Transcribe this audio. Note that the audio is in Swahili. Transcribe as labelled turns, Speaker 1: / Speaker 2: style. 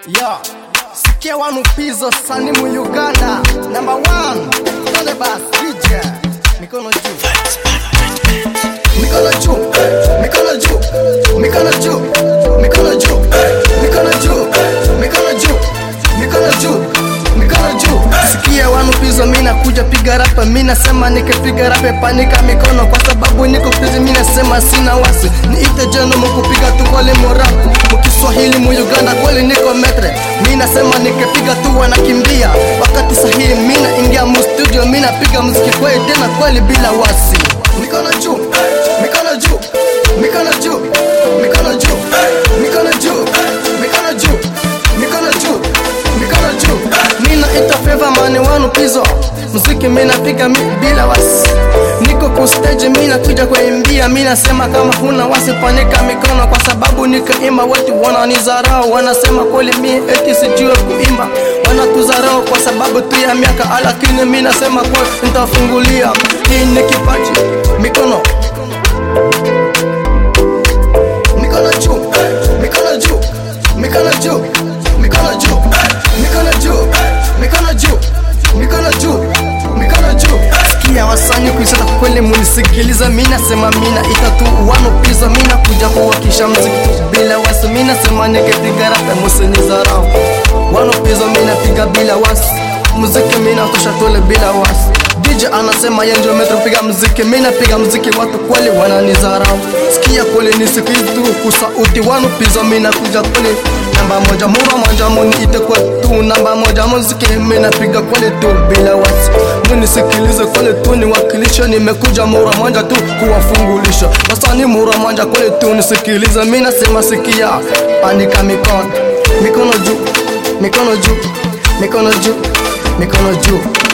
Speaker 1: Yo, sikia wanu pizo sani mu Uganda. Number one, Tone Bass, DJ. Mikono juu. Mikono juu. Mikono juu. Mikono juu. Mikono juu. Mikono juu. Mikono juu. Mikono juu. Mikono juu. Sikia wanu pizo mina kuja piga rapa mina sema nikipiga rapa panika mikono kwa sababu niko pizi mina sema sina wasi niite jeno mukupiga tu kweli morapu mukiswahili mu Uganda kweli niko metre mina sema nikipiga tu wanakimbia wakati sahihi mina ingia mu studio mina piga muziki kweli tena kweli bila wasi mikono juu mikono juu mikono juu mikono juu mikono juu mikono juu mikono juu mikono juu mina ita favor mani wanu pizo muziki mina piga mi, bila wasi niko ku stage mina kuja kuimbia mina sema kama huna wasi panika mikono kwa sababu nikaimba watu wananizarau wanasema kweli mi eti sijue kuimba wanatuzarau kwa sababu tu ya miaka lakini mi nasema kweli nitafungulia hii ni kipaji mikono mikono juu mikono juu mikono juu mikono juu mikono juu mikono juu mikono juu mikono juu sikia wasani kuisata kweli munisikiliza mina sema mina itatu wano piza mina kuja kuwakisha mziki bila wasi mina sema nikipiga rapa musinizarau wano piza mina piga bila wasi muziki mina tosha tole bila wasi DJ anasema yeye ndio metro piga muziki mimi napiga muziki watu kweli wananizarau sikia kweli nisikizi tu kusauti wanu piza mimi nakuja kweli namba moja mura moja muniite kwa tu namba moja muziki mimi napiga kweli tu bila wasi munisikilize kweli tu niwakilishe nimekuja mura moja tu kuwafungulisha wasani mura moja kweli tu nisikilize mimi nasema sikia panika mikono mikono juu mikono juu mikono juu mikono juu